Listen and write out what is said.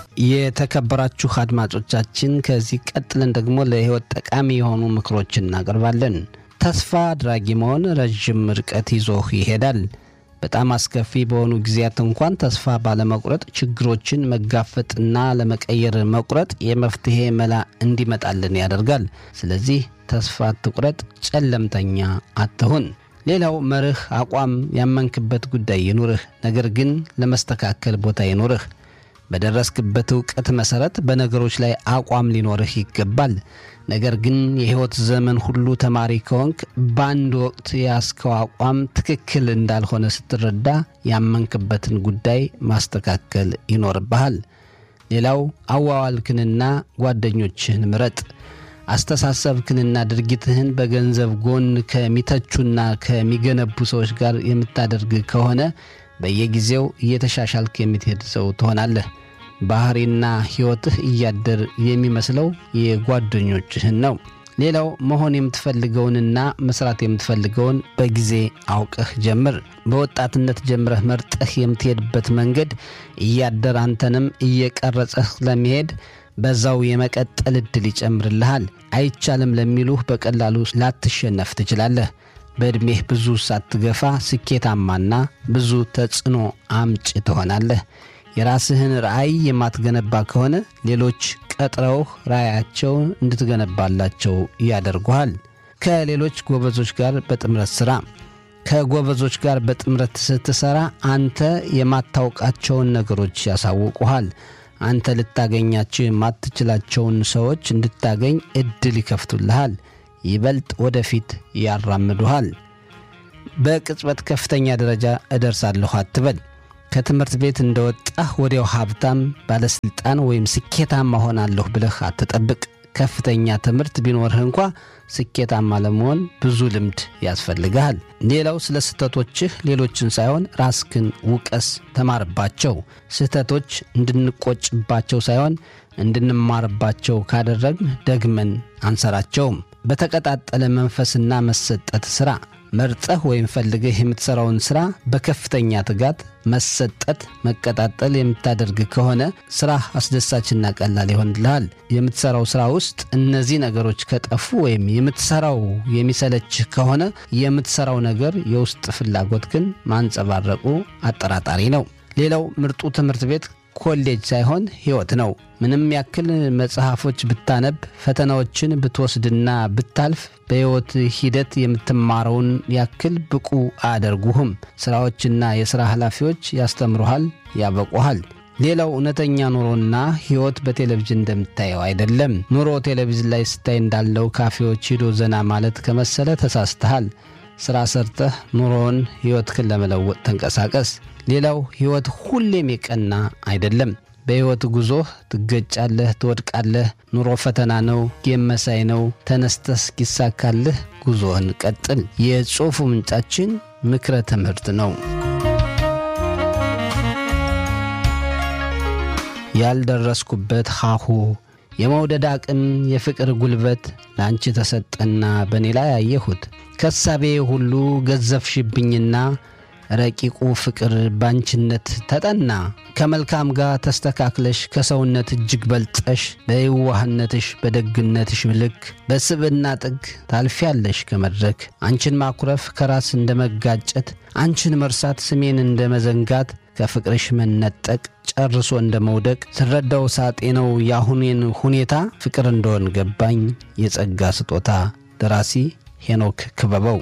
የተከበራችሁ አድማጮቻችን ከዚህ ቀጥለን ደግሞ ለሕይወት ጠቃሚ የሆኑ ምክሮችን እናቀርባለን። ተስፋ አድራጊ መሆን ረዥም ርቀት ይዞህ ይሄዳል። በጣም አስከፊ በሆኑ ጊዜያት እንኳን ተስፋ ባለመቁረጥ ችግሮችን መጋፈጥና ለመቀየር መቁረጥ የመፍትሄ መላ እንዲመጣልን ያደርጋል። ስለዚህ ተስፋ አትቁረጥ፣ ጨለምተኛ አትሁን። ሌላው መርህ፣ አቋም፣ ያመንክበት ጉዳይ ይኑርህ፣ ነገር ግን ለመስተካከል ቦታ ይኑርህ። በደረስክበት እውቀት መሰረት በነገሮች ላይ አቋም ሊኖርህ ይገባል። ነገር ግን የሕይወት ዘመን ሁሉ ተማሪ ከሆንክ በአንድ ወቅት የያዝከው አቋም ትክክል እንዳልሆነ ስትረዳ ያመንክበትን ጉዳይ ማስተካከል ይኖርብሃል። ሌላው አዋዋልክንና ጓደኞችህን ምረጥ። አስተሳሰብክንና ድርጊትህን በገንዘብ ጎን ከሚተቹና ከሚገነቡ ሰዎች ጋር የምታደርግ ከሆነ በየጊዜው እየተሻሻልክ የምትሄድ ሰው ትሆናለህ። ባህሪና ሕይወትህ እያደር የሚመስለው የጓደኞችህን ነው። ሌላው መሆን የምትፈልገውንና መስራት የምትፈልገውን በጊዜ አውቀህ ጀምር። በወጣትነት ጀምረህ መርጠህ የምትሄድበት መንገድ እያደር አንተንም እየቀረጸህ ለመሄድ በዛው የመቀጠል ዕድል ይጨምርልሃል። አይቻልም ለሚሉህ በቀላሉ ላትሸነፍ ትችላለህ። በዕድሜህ ብዙ ሳትገፋ ስኬታማና ብዙ ተጽዕኖ አምጭ ትሆናለህ። የራስህን ራዕይ የማትገነባ ከሆነ ሌሎች ቀጥረውህ ራዕያቸውን እንድትገነባላቸው ያደርጉሃል። ከሌሎች ጎበዞች ጋር በጥምረት ሥራ። ከጎበዞች ጋር በጥምረት ስትሠራ አንተ የማታውቃቸውን ነገሮች ያሳውቁሃል። አንተ ልታገኛቸው የማትችላቸውን ሰዎች እንድታገኝ ዕድል ይከፍቱልሃል። ይበልጥ ወደፊት ያራምዱሃል። በቅጽበት ከፍተኛ ደረጃ እደርሳለሁ አትበል። ከትምህርት ቤት እንደወጣህ ወዲያው ሀብታም፣ ባለሥልጣን ወይም ስኬታማ ሆናለሁ ብለህ አትጠብቅ። ከፍተኛ ትምህርት ቢኖርህ እንኳ ስኬታማ ለመሆን ብዙ ልምድ ያስፈልግሃል። ሌላው ስለ ስህተቶችህ ሌሎችን ሳይሆን ራስክን ውቀስ፣ ተማርባቸው። ስህተቶች እንድንቆጭባቸው ሳይሆን እንድንማርባቸው ካደረግን ደግመን አንሰራቸውም። በተቀጣጠለ መንፈስና መሰጠት ሥራ መርጠህ ወይም ፈልገህ የምትሠራውን ሥራ በከፍተኛ ትጋት፣ መሰጠት፣ መቀጣጠል የምታደርግ ከሆነ ሥራህ አስደሳችና ቀላል ይሆንልሃል። የምትሠራው ሥራ ውስጥ እነዚህ ነገሮች ከጠፉ ወይም የምትሠራው የሚሰለችህ ከሆነ የምትሠራው ነገር የውስጥ ፍላጎት ግን ማንጸባረቁ አጠራጣሪ ነው። ሌላው ምርጡ ትምህርት ቤት ኮሌጅ ሳይሆን ሕይወት ነው። ምንም ያክል መጽሐፎች ብታነብ፣ ፈተናዎችን ብትወስድና ብታልፍ በሕይወት ሂደት የምትማረውን ያክል ብቁ አያደርጉህም። ሥራዎችና የሥራ ኃላፊዎች ያስተምሩሃል፣ ያበቁሃል። ሌላው እውነተኛ ኑሮና ሕይወት በቴሌቪዥን እንደምታየው አይደለም። ኑሮ ቴሌቪዥን ላይ ስታይ እንዳለው ካፌዎች ሂዶ ዘና ማለት ከመሰለ ተሳስተሃል። ሥራ ሰርተህ ኑሮውን ሕይወትህን ለመለወጥ ተንቀሳቀስ። ሌላው ሕይወት ሁሌም የቀና አይደለም። በሕይወት ጉዞህ ትገጫለህ፣ ትወድቃለህ። ኑሮ ፈተና ነው፣ ጌም መሳይ ነው። ተነስተህ እስኪሳካልህ ጉዞህን ቀጥል። የጽሑፉ ምንጫችን ምክረ ትምህርት ነው። ያልደረስኩበት ሀሁ የመውደድ አቅም የፍቅር ጉልበት ለአንቺ ተሰጠና በእኔ ላይ አየሁት። ከሳቤ ሁሉ ገዘፍሽብኝና ረቂቁ ፍቅር ባንችነት ተጠና። ከመልካም ጋር ተስተካክለሽ ከሰውነት እጅግ በልጠሽ በየዋህነትሽ በደግነትሽ ልክ በስብዕና ጥግ ታልፊያለሽ ከመድረክ አንቺን ማኩረፍ ከራስ እንደ መጋጨት አንቺን መርሳት ስሜን እንደ መዘንጋት ከፍቅርሽ መነጠቅ ጨርሶ እንደ መውደቅ ስረዳው ሳጤ ነው የአሁኔን ሁኔታ ፍቅር እንደሆን ገባኝ የጸጋ ስጦታ። ደራሲ ሄኖክ ክበበው